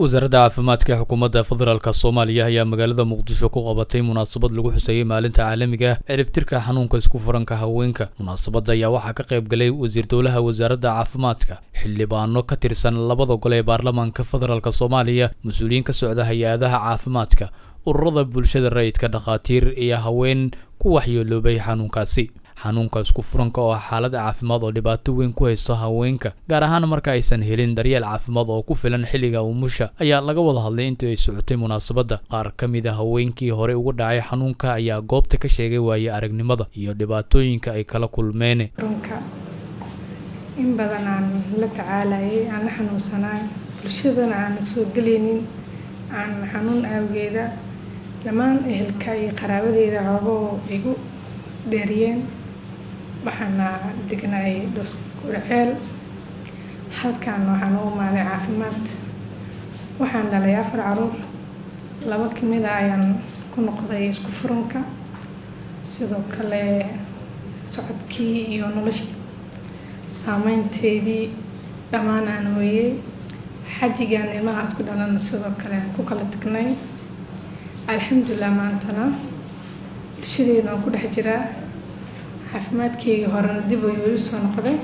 wasaaradda caafimaadka ee xukuumadda federaalk soomaaliya ayaa magaalada muqdisho ku qabatay munaasabad lagu xuseeyey maalinta caalamiga ah ciribtirka xanuunka isku furanka haweenka munaasabadda ayaa waxaa ka qayb galay wasiir dowlaha wasaaradda caafimaadka xildhibaano ka tirsan labada gol ee baarlamaanka federaalk soomaaliya mas-uuliyiin ka socda hay-adaha caafimaadka ururada bulshada rayidka dhakhaatiir iyo haween ku waxyeeloobay xanuunkaasi xanuunka isku furanka oo xaalad caafimaad oo dhibaato weyn ku haysto haweenka gaar ahaan marka aysan helin daryeel caafimaad oo ku filan xilliga umusha ayaa laga wada hadlay intii ay socotay munaasabadda qaar ka mid a haweenkii hore uga dhacay xanuunka ayaa goobta ka sheegay waaye aragnimada iyo dhibaatooyinka ay kala kulmeen runka in badan aan la tacaalayay aan la xanuunsanaay bulshadana aan la soo gelaynin aan xanuun awgeeda dhammaan ehelka iyo qaraabadeeda xoogoo igu dheeriyeen waxaana degnaay dhos gurceel halkan waxaan u imaaday caafimaad waxaan dhalay afar caruur laba kamid a ayaan ku noqday isku furanka sidoo kale socodkii iyo noloshii saameynteedii dhammaan aan hooyey xajigaan ilmaha isku dhalana sidoo kale aan ku kala tagnay alxamdulilah maantana bulshadeena waan ku dhex jiraa caafimaadkeygii horena dib ayuu ii soo noqday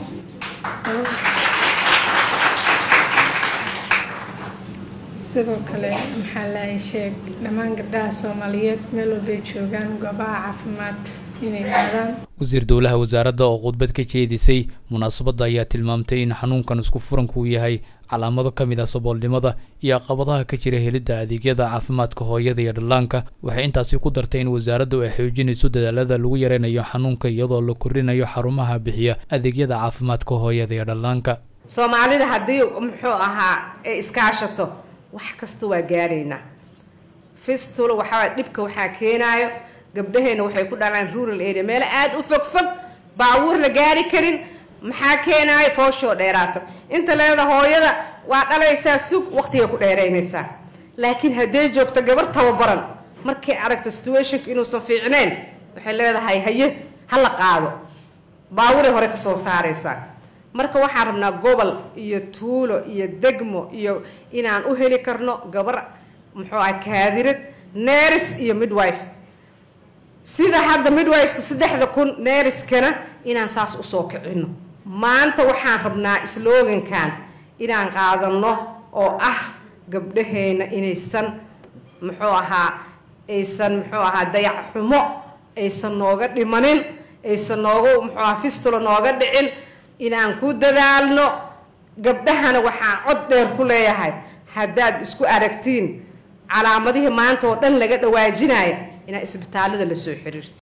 sidoo kale maxaa lahay sheeg dhammaan gabdhaha soomaaliyeed meel walbay joogaan goobaha caafimaad inay aadaan wasiir dowlaha wasaaradda oo khudbad ka jeedisay munaasabadda ayaa tilmaamtay in xanuunkan isku furanku yahay calaamado ka mid ah saboolnimada iyo caqabadaha ka jira helidda adeegyada caafimaadka hooyada iyo dhallaanka waxay intaasi ku dartay in wasaaraddu ay xoojinayso dadaalada lagu yareynayo xanuunka iyadoo la korinayo xarumaha bixiya adeegyada caafimaadka hooyada iyo dhallaanka soomaalida haddii muxuu ahaa ay iskaashato wax kasta waa gaaraynaa fistula waxaa dhibka waxaa keenaayo gabdhaheena waxay ku dhalaan rural area meelo aada u fog fog baabuur la gaari karin maxaa keenaayo fooshoo dheeraato inta leeda hooyada waa dhalaysaa sug waqtigay ku dheeraynaysaa laakiin hadday joogto gabar tababaran markay aragto situationka inuusan fiicnayn waxay leedahay haye ha la qaado baaburay hore kasoo saaraysaa marka waxaan rabnaa gobol iyo tuulo iyo degmo iyo inaan u heli karno gabar muxuu ah kaadirad neris iyo midwife sida hadda midwifeka saddexda kun neeriskana inaan saas usoo kicino maanta waxaan rabnaa slogankan inaan qaadano oo ah gabdhaheena inaysan muxuu ahaa aysan muxuu ahaa dayac xumo aysan nooga dhimanin aysan nooga muxuu ahaa fistula nooga dhicin inaan ku dadaalno gabdhahana waxaan cod dheer ku leeyahay haddaad isku aragtiin calaamadihii maanta oo dhan laga dhawaajinaya inaa isbitaalada la soo xiriirto